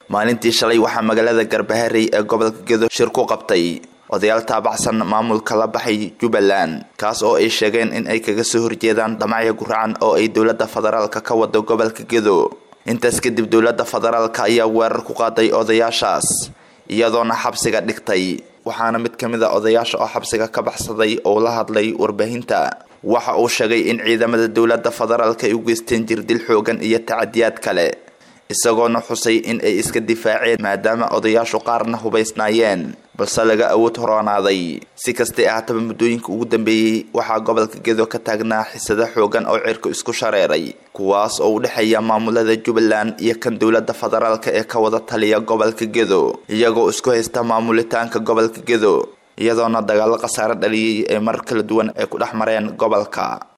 maalintii shalay waxaa magaalada garbaharey ee gobolka gedo shir ku qabtay odayaal taabacsan maamulka la baxay jubbaland kaas oo ay sheegeen in ay kaga soo horjeedaan dhamacya guracan oo ay dowladda federaalka ka wado gobolka gedo intaas kadib dowladda federaalka ayaa weerar ku qaaday odayaashaas iyadoona xabsiga dhigtay waxaana mid ka mid a odayaasha oo xabsiga ka baxsaday oo la hadlay warbaahinta waxa uu sheegay in ciidamada dowladda federaalka ay u geysteen jirdil xoogan iyo tacadiyaad kale isagoona xusay in ay iska difaaceen maadaama odayaashu qaarna hubaysnaayeen balse laga awood horoonaaday si kastay ahaataba muddooyinka ugu dambeeyey waxaa gobolka gedo ka taagnaa xisado xoogan oo cirka isku shareeray kuwaas oo u dhexeeya maamulada jubbaland iyo kan dowladda federaalka ee ka wada taliya gobolka gedo iyagoo isku haysta maamulitaanka gobolka gedo iyadoona dagaalo khasaare dhaliyay ee marar kala duwan ay ku dhex mareen gobolka